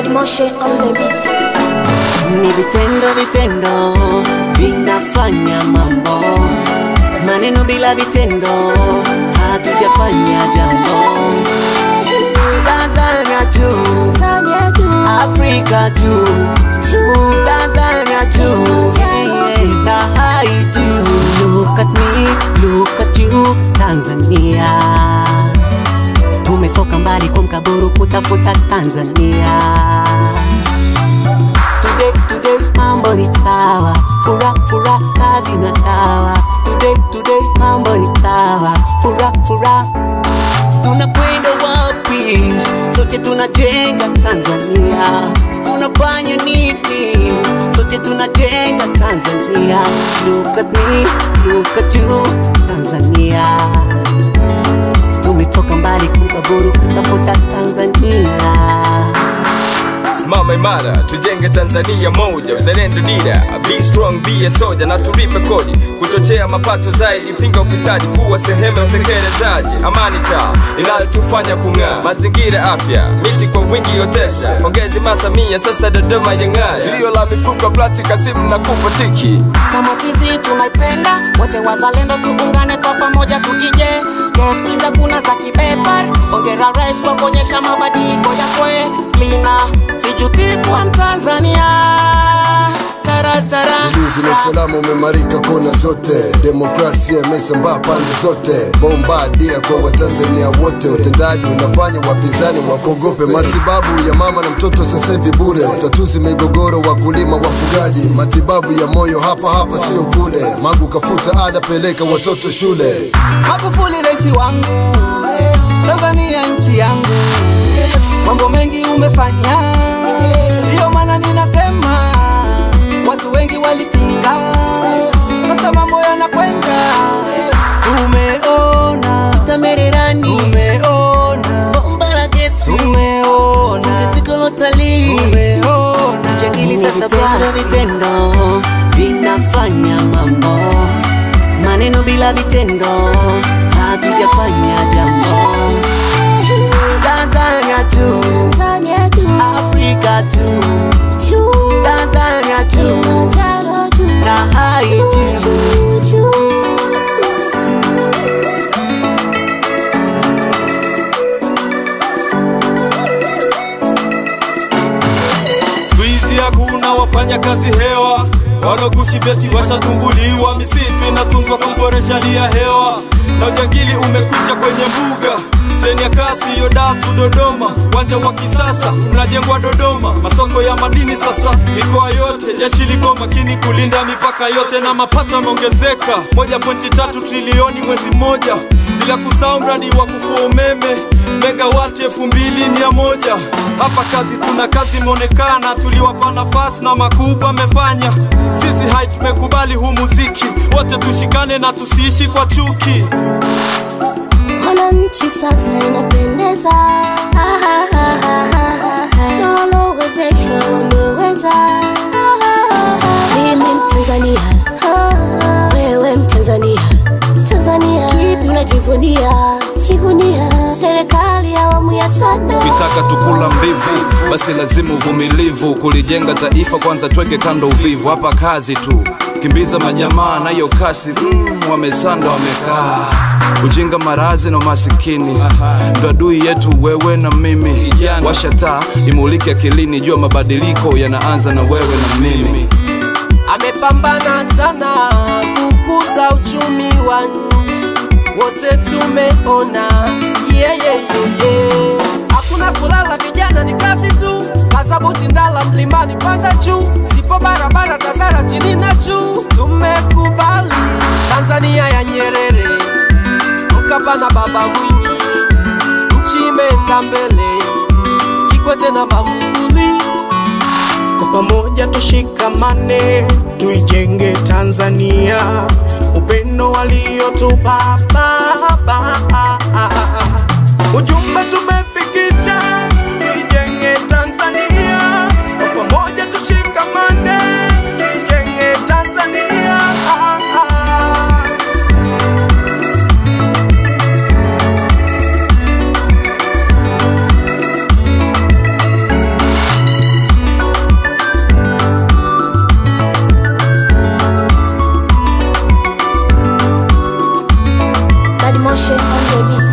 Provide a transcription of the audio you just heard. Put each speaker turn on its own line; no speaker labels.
Moshe on the beat.
Ni vitendo vitendo vinafanya mambo, maneno bila vitendo hatujafanya jambo. Tanzania juu,
Tanzania juu,
Afrika juu,
juu.
Tanzania juu, yeah, na hai juu. Look at me, look at you, Tanzania. Tumetoka mbali kwa mkaburu kutafuta Tanzania. Today, today mambo ni sawa, fura fura kazi na dawa. Today, today mambo ni sawa, fura fura. Tunakwenda wapi? Sote tunajenga Tanzania. Tunafanya nini? Sote tunajenga Tanzania. Look at me, look at you, Tanzania. Tumetoka mbali kumkaburu kutafuta Tanzania.
Simama imara, tujenge Tanzania moja, uzalendo dira, be strong, be a soldier na tulipe kodi, kuchochea mapato zaidi, pinga ufisadi, kuwa sehemu ya utekelezaji, amani taa inayotufanya kung'aa, mazingira afya, miti kwa wingi otesha, pongezi Masamia, sasa Dodoma yang'aa, zuio la mifuko plastiki, simu na kupo tiki
kama tizi tunaipenda wote wazalendo tuungane kwa pamoja tuije kesikiza kuna za kipeper ongera rais kwa kuonyesha mabadiliko ya kwelina sijuti kwa mtanzania taratara
Ulinzi na usalama umeimarika kona zote, demokrasia imesambaa pande zote, bombadia kwa Watanzania wote. Utendaji unafanya wapinzani wakuogope. Matibabu ya mama na mtoto sasa hivi bure, utatuzi migogoro, wakulima, wafugaji. Matibabu ya moyo hapa hapa, sio kule. Magu kafuta ada, peleka watoto shule.
Magufuli rais wangu, Tanzania nchi yangu, mambo mengi umefanya, ndiyo maana ninasema watu wengi walipinga, sasa mambo yanakwenda. Tumeona Tamererani, tumeona bomba la gesi, tumeona ongezeko la utalii, tumeona jangili. Sasa basi vitendo vinafanya mambo maneno bila vitendo hatujafanya jambo. Tanzania juu,
Tanzania juu,
Afrika juu,
juu.
Tanzania juu
Kilimanjaro juu,
na hai juu.
juu, juu.
Siku hizi hakuna wafanya kazi hewa, walogushi vyeti washatumbuliwa. Misitu inatunzwa kuboresha hali ya hewa, na ujangili umekwisha kwenye mbuga. Treni ya kasi yo Datu Dodoma, uwanja wa kisasa unajengwa Dodoma. Masoko ya madini sasa mikoa yote, jeshi liko makini kulinda mipaka yote, na mapato yameongezeka 1.3 trilioni mwezi mmoja, bila kusahau mradi wa kufua umeme megawati elfu mbili mia moja. Hapa kazi tuna kazi imeonekana, tuliwapa nafasi na makubwa amefanya. Sisi hai tumekubali huu muziki, wote tushikane na tusiishi kwa chuki.
Wananchi sasa inapendeza, Ah, ah, ah, ah, ah, ah. na walowezeshwa wameweza. Ah, ah, ah, ah. Mimi Mtanzania, Ah, wewe Mtanzania, Tanzania kipi unajivunia? Jivunia serikali ya awamu ya tano.
Ukitaka tukula mbivu, basi lazima uvumilivu. Kulijenga taifa kwanza, tweke kando uvivu. Hapa kazi tu, kimbiza majamaa nayo kasi. Mm, wamesanda wamekaa ujinga, marazi na umasikini ndo adui yetu, wewe na mimi. Washa taa imulike akilini, jua mabadiliko yanaanza na wewe na mimi.
amepambana sana kukuza uchumi wa nchi, wote tumeona yeah, yeah, yeah, yeah. Hakuna kulala vijana, ni kazi tu, kasabuti ndala mlimani, panda juu, sipo barabara tasara chini na juu. Tumekubali Tanzania ya Nyerere, Mkapa na Baba Mwinyi, nchi imeenda mbele, Kikwete na Magufuli.
Kwa pamoja tushikamane, tuijenge Tanzania, upendo waliotupa baba. Ujumbe tumefikisha, tuijenge Tanzania, kwa pamoja tushikamane, tuijenge Tanzania.
Motion on the beat.